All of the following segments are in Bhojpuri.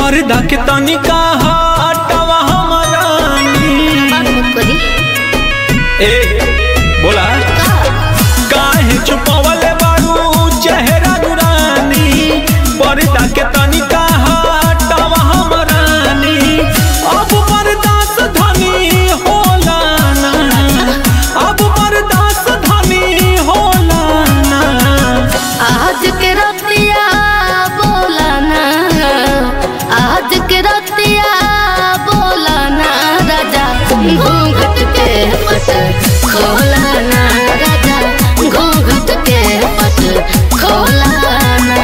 पर्दा के तनिका हटावा हमरानी बात मत करी ए बोला काहे छुपावले बारू चेहरा दुरानी पर्दा के तनिका हटावा हमरानी अब बर्दाश्त धनी होला ना अब बर्दाश्त धनी होला ना आज के रतिया बोला ना आज के रतिया बोला ना राजा घूंघट के पट खोला ना राजा घूंघट के पट खोला ना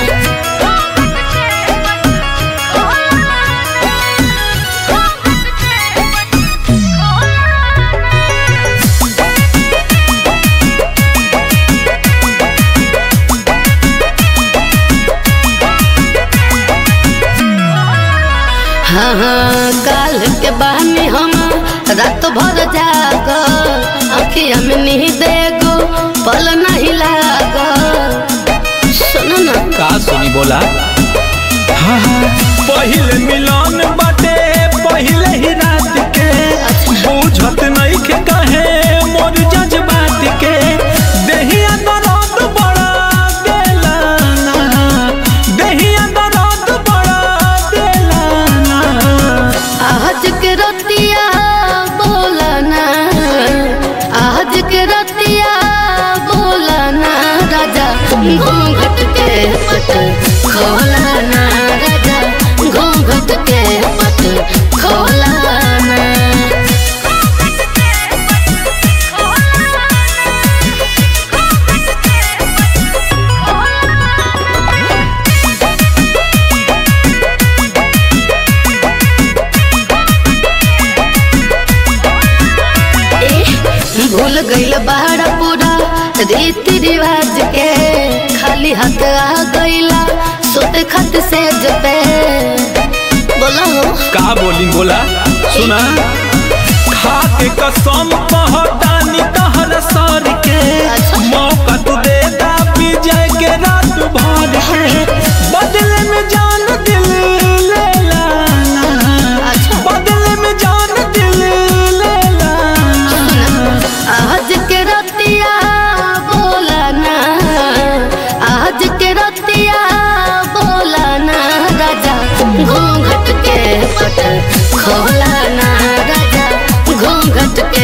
हाँ हाँ काल के बहाने हम रात भर जाग अखिया में नींद एगो पल नहीं लाग सुनो ना का सुनी बोला हाँ हाँ पहिले मिलन बाटे पहिले ही रात के बुझत नहीं के कहे मोर जज्बात के देहिया दर्द बड़ा देला ना देहिया दर्द बड़ा देला ना आज के रतिया बोला ना आज के रतिया बोला ना राजा घूंघट के पट खोला ना राजा घूंघट के पट खोला ना ए, भूल गईल बड़ा पूरा रीति रिवाज के खाली हाथ आ गईला सोते खत से जपे बोला हो का बोली बोला सुना खा के कसम कहतानी तहर सर के अच्छा। मौका तू दे दा विजय के रात भर के बदले में जान दिल ले लाना अच्छा। बदले में जान दिल ले लाना आज के रतिया बोला ना आज के रतिया बोला ना राजा घूंघट के पट खोला ना राजा घूंघट के